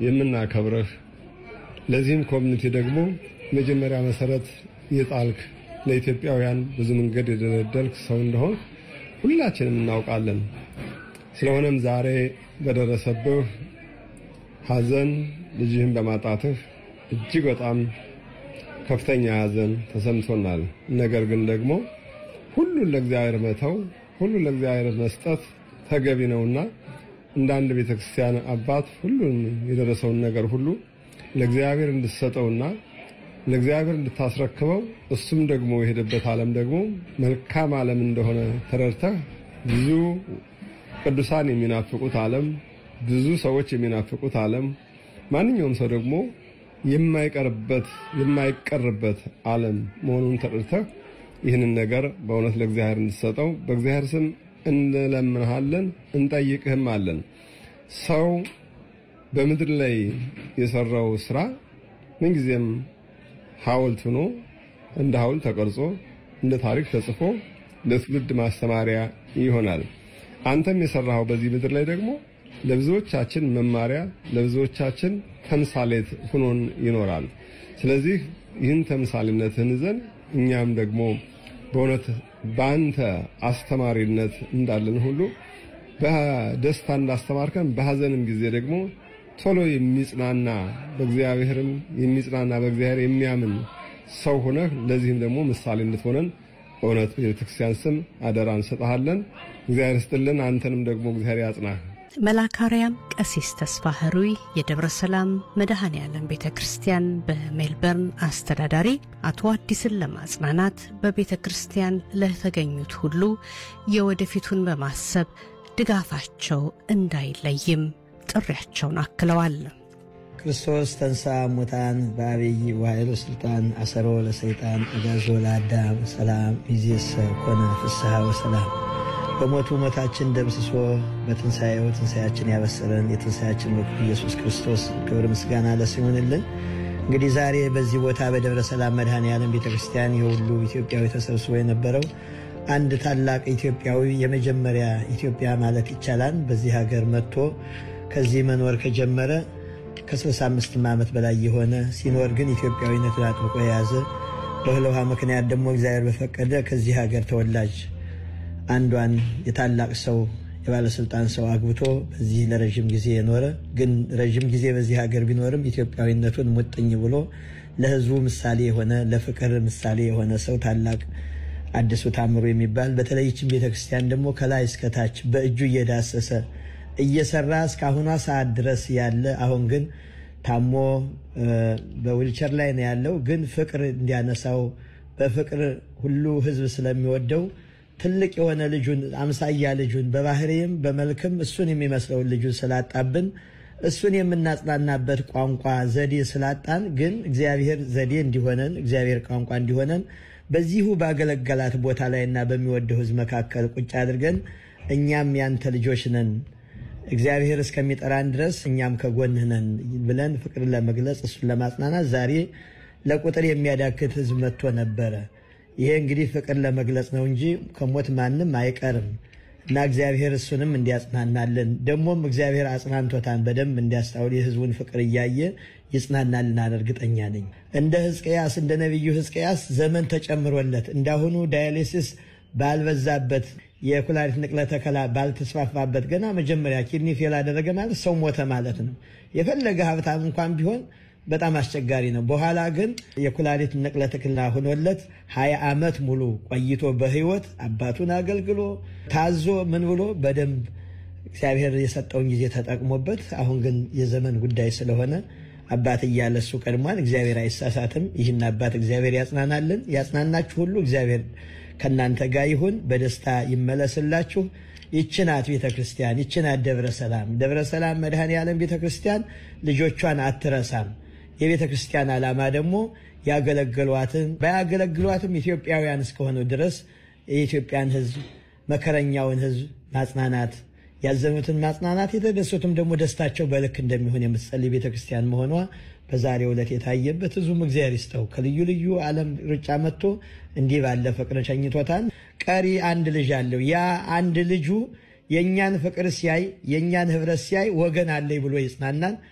የምናከብርህ ለዚህም ኮሚኒቲ ደግሞ መጀመሪያ መሰረት የጣልክ ለኢትዮጵያውያን ብዙ መንገድ የደለደልክ ሰው እንደሆን ሁላችንም እናውቃለን። ስለሆነም ዛሬ በደረሰብህ ሐዘን ልጅህን በማጣትህ እጅግ በጣም ከፍተኛ ሐዘን ተሰምቶናል። ነገር ግን ደግሞ ሁሉን ለእግዚአብሔር መተው፣ ሁሉን ለእግዚአብሔር መስጠት ተገቢ ነውና እንደ አንድ ቤተክርስቲያን አባት ሁሉን የደረሰውን ነገር ሁሉ ለእግዚአብሔር እንድትሰጠውና ለእግዚአብሔር እንድታስረክበው እሱም ደግሞ የሄደበት ዓለም ደግሞ መልካም ዓለም እንደሆነ ተረድተህ ብዙ ቅዱሳን የሚናፍቁት ዓለም፣ ብዙ ሰዎች የሚናፍቁት ዓለም፣ ማንኛውም ሰው ደግሞ የማይቀርበት የማይቀርበት ዓለም መሆኑን ተረድተህ ይህንን ነገር በእውነት ለእግዚአብሔር እንድትሰጠው በእግዚአብሔር ስም እንለምንሃለን፣ እንጠይቅህም አለን። ሰው በምድር ላይ የሰራው ስራ ምንጊዜም ሐውልት ሆኖ እንደ ሐውልት ተቀርጾ እንደ ታሪክ ተጽፎ ለትውልድ ማስተማሪያ ይሆናል። አንተም የሰራኸው በዚህ ምድር ላይ ደግሞ ለብዙዎቻችን መማሪያ፣ ለብዙዎቻችን ተምሳሌት ሆኖን ይኖራል። ስለዚህ ይህን ተምሳሌነትን ይዘን እኛም ደግሞ በእውነት በአንተ አስተማሪነት እንዳለን ሁሉ በደስታ እንዳስተማርከን በሐዘንም ጊዜ ደግሞ ቶሎ የሚጽናና በእግዚአብሔርም የሚጽናና በእግዚአብሔር የሚያምን ሰው ሆነህ ለዚህም ደግሞ ምሳሌ እንድትሆነን በእውነት ቤተክርስቲያን ስም አደራ እንሰጥሃለን። እግዚአብሔር ስጥልን። አንተንም ደግሞ እግዚአብሔር ያጽናህ። መላካርያም ቀሲስ ተስፋ ህሩይ የደብረ ሰላም መድኃኔ ዓለም ቤተ ክርስቲያን በሜልበርን አስተዳዳሪ አቶ አዲስን ለማጽናናት በቤተ ክርስቲያን ለተገኙት ሁሉ የወደፊቱን በማሰብ ድጋፋቸው እንዳይለይም ጥሪያቸውን አክለዋል። ክርስቶስ ተንሥአ እሙታን በአብይ ወኃይሉ ስልጣን አሰሮ ለሰይጣን አጋዞ ለአዳም ሰላም ይእዜሰ ኮነ ፍስሐ ወሰላም በሞቱ ሞታችን ደምስሶ በትንሣኤው ትንሣኤያችን ያበሰረን የትንሣኤያችን ወቅቱ ኢየሱስ ክርስቶስ ክብር ምስጋና ለስሙ ይሁንልን። እንግዲህ ዛሬ በዚህ ቦታ በደብረ ሰላም መድኃኔ ዓለም ቤተ ክርስቲያን የሁሉ ኢትዮጵያዊ ተሰብስቦ የነበረው አንድ ታላቅ ኢትዮጵያዊ የመጀመሪያ ኢትዮጵያ ማለት ይቻላል በዚህ ሀገር መጥቶ ከዚህ መኖር ከጀመረ ከ65 ዓመት በላይ የሆነ ሲኖር ግን ኢትዮጵያዊነትን አጥብቆ የያዘ በእህል ውሃ ምክንያት ደግሞ እግዚአብሔር በፈቀደ ከዚህ ሀገር ተወላጅ አንዷን የታላቅ ሰው የባለስልጣን ሰው አግብቶ በዚህ ለረዥም ጊዜ የኖረ ግን ረዥም ጊዜ በዚህ ሀገር ቢኖርም ኢትዮጵያዊነቱን ሙጥኝ ብሎ ለሕዝቡ ምሳሌ የሆነ ለፍቅር ምሳሌ የሆነ ሰው ታላቅ አዲሱ ታምሩ የሚባል በተለይችን ቤተክርስቲያን ደግሞ ከላይ እስከታች በእጁ እየዳሰሰ እየሰራ እስካሁኗ ሰዓት ድረስ ያለ አሁን ግን ታሞ በዊልቸር ላይ ነው ያለው። ግን ፍቅር እንዲያነሳው በፍቅር ሁሉ ሕዝብ ስለሚወደው ትልቅ የሆነ ልጁን አምሳያ ልጁን በባህሪም በመልክም እሱን የሚመስለውን ልጁን ስላጣብን እሱን የምናጽናናበት ቋንቋ ዘዴ ስላጣን ግን እግዚአብሔር ዘዴ እንዲሆነን እግዚአብሔር ቋንቋ እንዲሆነን በዚሁ ባገለገላት ቦታ ላይና በሚወደው ሕዝብ መካከል ቁጭ አድርገን እኛም ያንተ ልጆች ነን እግዚአብሔር እስከሚጠራን ድረስ እኛም ከጎንህ ነን ብለን ፍቅርን ለመግለጽ እሱን ለማጽናናት ዛሬ ለቁጥር የሚያዳክት ሕዝብ መጥቶ ነበረ። ይሄ እንግዲህ ፍቅር ለመግለጽ ነው እንጂ ከሞት ማንም አይቀርም እና እግዚአብሔር እሱንም እንዲያጽናናልን ደግሞም እግዚአብሔር አጽናንቶታን በደንብ እንዲያስታውል የሕዝቡን ፍቅር እያየ ይጽናናልናል እርግጠኛ ነኝ። እንደ ሕዝቅያስ እንደ ነቢዩ ሕዝቅያስ ዘመን ተጨምሮለት እንዳሁኑ ዳያሊሲስ ባልበዛበት የኩላሊት ንቅለ ተከላ ባልተስፋፋበት ገና መጀመሪያ ኪድኒ ፌል አደረገ ማለት ሰው ሞተ ማለት ነው። የፈለገ ሀብታም እንኳን ቢሆን በጣም አስቸጋሪ ነው። በኋላ ግን የኩላሊት ንቅለ ተከላ ሆኖለት ሀያ ዓመት ሙሉ ቆይቶ በህይወት አባቱን አገልግሎ ታዞ ምን ብሎ በደንብ እግዚአብሔር የሰጠውን ጊዜ ተጠቅሞበት አሁን ግን የዘመን ጉዳይ ስለሆነ አባት እያለ እሱ ቀድሟል። እግዚአብሔር አይሳሳትም። ይህን አባት እግዚአብሔር ያጽናናልን። ያጽናናችሁ ሁሉ እግዚአብሔር ከእናንተ ጋር ይሁን። በደስታ ይመለስላችሁ። ይችናት ቤተ ክርስቲያን፣ ይችናት ደብረ ሰላም። ደብረ ሰላም መድኃኔ ዓለም ቤተ ክርስቲያን ልጆቿን አትረሳም። የቤተ ክርስቲያን ዓላማ ደግሞ ያገለግሏትን ባያገለግሏትም ኢትዮጵያውያን እስከሆኑ ድረስ የኢትዮጵያን ሕዝብ መከረኛውን ሕዝብ ማጽናናት ያዘኑትን ማጽናናት የተደሰቱም ደግሞ ደስታቸው በልክ እንደሚሆን የምትጸልይ ቤተ ክርስቲያን መሆኗ በዛሬው ዕለት የታየበት ህዝቡም እግዚአብሔር ይስጠው ከልዩ ልዩ ዓለም ሩጫ መጥቶ እንዲህ ባለ ፍቅር ሸኝቶታል። ቀሪ አንድ ልጅ አለው። ያ አንድ ልጁ የእኛን ፍቅር ሲያይ የእኛን ህብረት ሲያይ ወገን አለኝ ብሎ ይጽናናል።